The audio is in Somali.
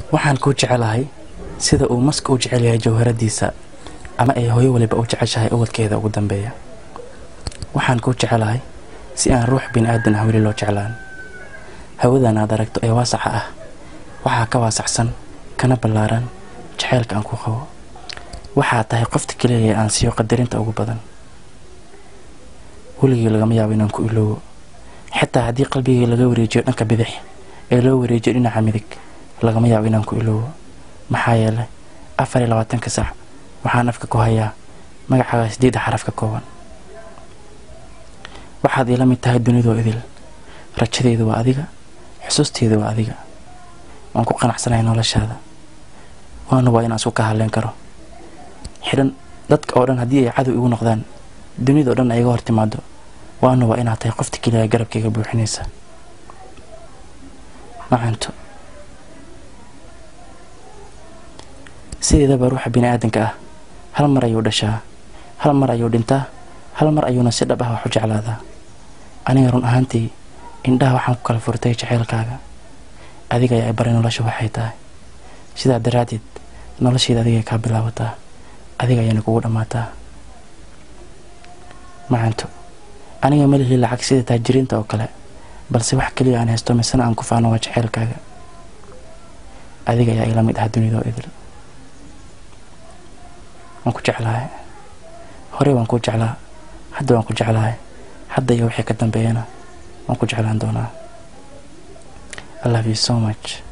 waxaan kuu jecelahay sida uu maska u jecel yahay jawharadiisa ama ay hooyo waliba u jeceshahay ubadkeeda ugu dambeeya waxaan kuu jecelahay si aan ruux bini aadan ah weli loo jeclaan hawadan aad aragto ee waasaca ah waxaa ka waasacsan kana ballaaran jaceylka aan ku qabo waxaa tahay qofta keliya ee aan siiyo qadarinta ugu badan weligii lagama yaabo inaan ku iloobo xitaa haddii qalbigii laga wareejiyo dhanka bidix ee loo wareejiyo dhinaca midig lagama yaabo inaan ku iloobo maxaa yeelay afar iyo labaatanka sac waxaan afka ku hayaa magacaaga sideedda xaraf ka kooban waxaad iila mid tahay dunidoo idil rajadeedu waa adiga xusuusteedu waa adiga waan ku qanacsanahay noloshaada waana waa inaan isku ka hadleen karo xidhan dadka oo dhan haddii ay cadow igu noqdaan dunida oo dhan ay iga hor timaado waana waa inaad tahay qofta keliya garabkayga buuxinaysa macanto sideedaba ruuxa bini aadanka ah hal mar ayuu dhashaa hal mar ayuu dhintaa hal mar ayuuna si dhab ah wax u jeclaadaa aniga run ahaantii indhaha waxaan ku kala furtay jaceylkaaga adiga ayaa baray nolosha waxay tahay sidaa daraaddeed nolosheeda adigay kaa bilaabataa adiga ayaana kugu dhammaataa macanto aniga malihii lacag sida taajiriinta oo kale balse wax keliya aan haysto misena aan ku faano waa jaceylkaaga adiga ayaa ila mid ah dunidoo idil waan ku jeclahay horey waan ku jeclaa hadda waan ku jeclahay hadda iyo wixii ka dambeeyana waan ku jeclaan doonaa i love you so much